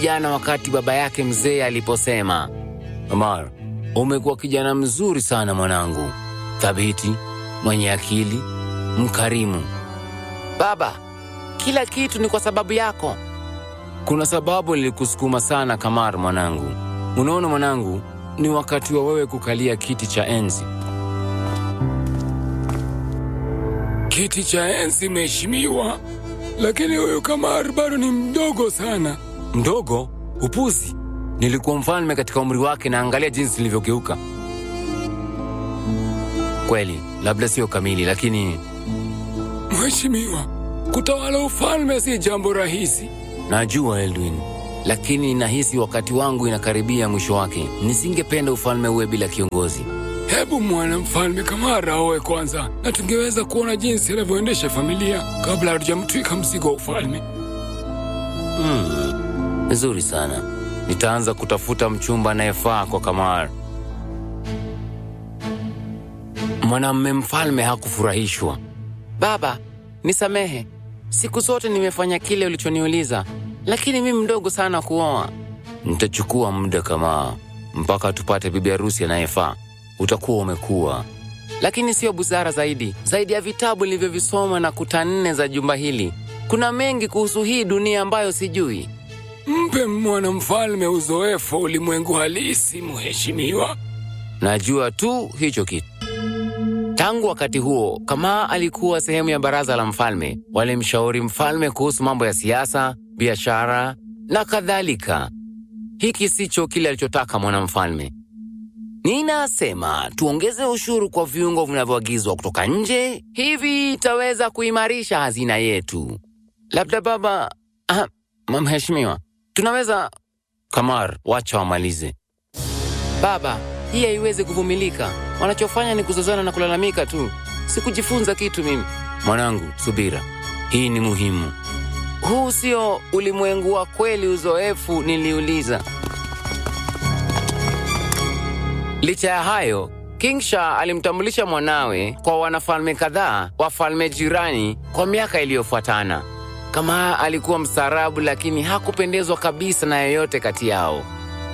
jana wakati baba yake mzee aliposema, Omar, umekuwa kijana mzuri sana mwanangu, thabiti, mwenye akili, mkarimu. Baba, kila kitu ni kwa sababu yako. Kuna sababu nilikusukuma sana Kamar mwanangu. Unaona mwanangu, ni wakati wa wewe kukalia kiti cha enzi. Kiti cha enzi mheshimiwa, lakini huyu Kamar bado ni mdogo sana. Mdogo? Upuzi! Nilikuwa mfalme katika umri wake na angalia jinsi nilivyogeuka. Kweli, labda sio kamili, lakini Mheshimiwa, kutawala ufalme si jambo rahisi. najua Eldwin, lakini nahisi wakati wangu inakaribia mwisho wake. Nisingependa ufalme uwe bila kiongozi. Hebu mwana mfalme Kamar aoe kwanza, na tungeweza kuona jinsi anavyoendesha familia kabla hatujamtwika mzigo wa ufalme. Nzuri sana. Nitaanza kutafuta mchumba anayefaa kwa Kamar. Mwanamme mfalme hakufurahishwa. Baba, nisamehe, siku zote nimefanya kile ulichoniuliza, lakini mimi mdogo sana kuoa. Nitachukua muda kama mpaka tupate bibi harusi anayefaa. Utakuwa umekuwa, lakini sio busara zaidi. Zaidi ya vitabu nilivyovisoma na kuta nne za jumba hili, kuna mengi kuhusu hii dunia ambayo sijui. Mpe mwana mfalme uzoefu wa ulimwengu halisi, mheshimiwa. Najua tu hicho kitu. Tangu wakati huo, Kamaa alikuwa sehemu ya baraza la mfalme. Walimshauri mfalme kuhusu mambo ya siasa, biashara na kadhalika. Hiki sicho kile alichotaka mwanamfalme. Ninasema tuongeze ushuru kwa viungo vinavyoagizwa kutoka nje, hivi itaweza kuimarisha hazina yetu. Labda baba, ah, mheshimiwa, tunaweza Kamar, wacha wamalize. Baba, hii haiwezi kuvumilika. Wanachofanya ni kuzozana na kulalamika tu. Sikujifunza kitu mimi. Mwanangu, subira, hii ni muhimu. Huu sio ulimwengu wa kweli. Uzoefu niliuliza. Licha ya hayo, King Shah alimtambulisha mwanawe kwa wanafalme kadhaa wa falme jirani kwa miaka iliyofuatana. Kama alikuwa mstaarabu, lakini hakupendezwa kabisa na yeyote kati yao.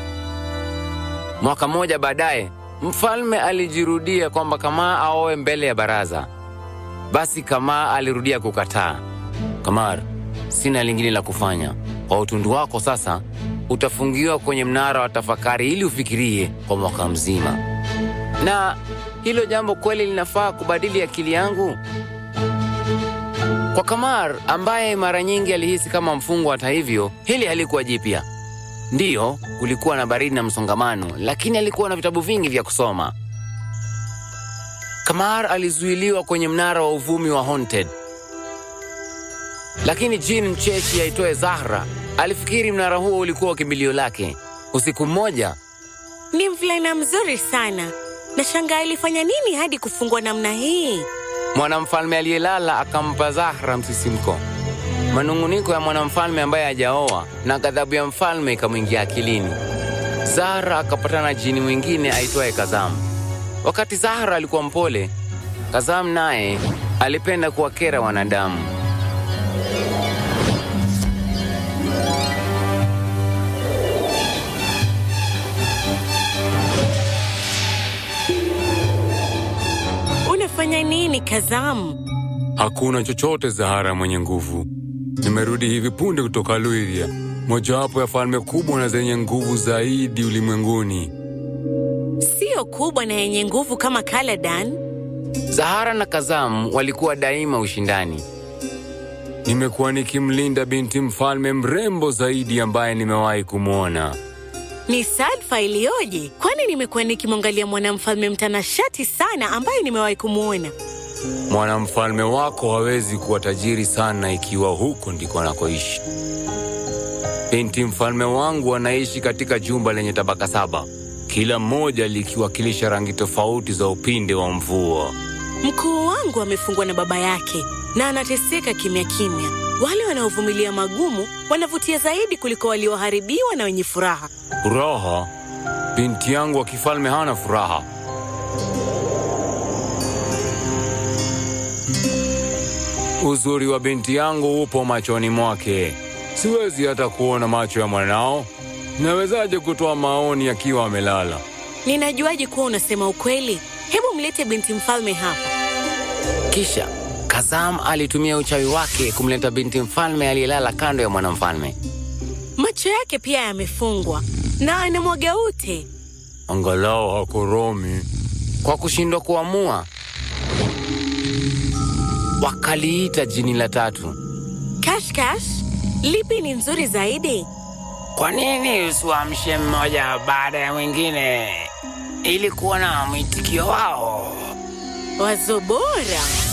Mwaka mmoja baadaye, mfalme alijirudia kwamba Kamaa aoe mbele ya baraza. Basi Kamaa alirudia kukataa. Kamar, sina lingine la kufanya. Kwa utundu wako sasa, utafungiwa kwenye mnara wa tafakari ili ufikirie kwa mwaka mzima. Na hilo jambo kweli linafaa kubadili akili yangu? Kwa Kamar ambaye mara nyingi alihisi kama mfungwa, hata hivyo, hili halikuwa jipya. Ndiyo, kulikuwa na baridi na msongamano, lakini alikuwa na vitabu vingi vya kusoma. Kamar alizuiliwa kwenye mnara wa uvumi wa Haunted, lakini jin mcheshi aitwaye Zahra alifikiri mnara huo ulikuwa kimbilio lake. Usiku mmoja, Ni mvulana mzuri sana. Nashangaa alifanya nini hadi kufungwa namna hii? mwanamfalme aliyelala akampa Zahra msisimko. Manung'uniko ya mwanamfalme ambaye hajaoa na ghadhabu ya mfalme ikamwingia akilini. Zahra akapatana na jini mwingine aitwaye Kazam. Wakati Zahra alikuwa mpole, Kazam naye alipenda kuwakera wanadamu. Unafanya nini Kazam? Hakuna chochote Zahara mwenye nguvu. Nimerudi hivi punde kutoka Luithia, mojawapo ya falme kubwa na zenye nguvu zaidi ulimwenguni. Sio kubwa na yenye nguvu kama Kaladan. Zahara na Kazam walikuwa daima ushindani. Nimekuwa nikimlinda binti mfalme mrembo zaidi ambaye nimewahi kumwona. Ni sadfa iliyoje! Kwani nimekuwa nikimwangalia mwanamfalme mtanashati sana ambaye nimewahi kumwona. Mwanamfalme wako hawezi kuwa tajiri sana ikiwa huko ndiko anakoishi. Binti mfalme wangu anaishi katika jumba lenye tabaka saba, kila moja likiwakilisha rangi tofauti za upinde wa mvua. Mkuu wangu amefungwa na baba yake na anateseka kimya kimya. Wale wanaovumilia magumu wanavutia zaidi kuliko walioharibiwa na wenye furaha. Furaha? Binti yangu wa kifalme hana furaha. Uzuri wa binti yangu upo machoni mwake. Siwezi hata kuona macho ya mwanao. Nawezaje kutoa maoni akiwa amelala? Ninajuaje kuwa unasema ukweli? Hebu mlete binti mfalme hapa. Kisha Kazam alitumia uchawi wake kumleta binti mfalme aliyelala kando ya mwanamfalme. Macho yake pia yamefungwa na anamwaga ute. Angalau hakoromi. Kwa kushindwa kuamua, wakaliita jini la tatu. Kashkash, lipi ni nzuri zaidi? Kwa nini usiwaamshe mmoja baada ya mwingine ili kuona mwitikio wao? Wazo bora.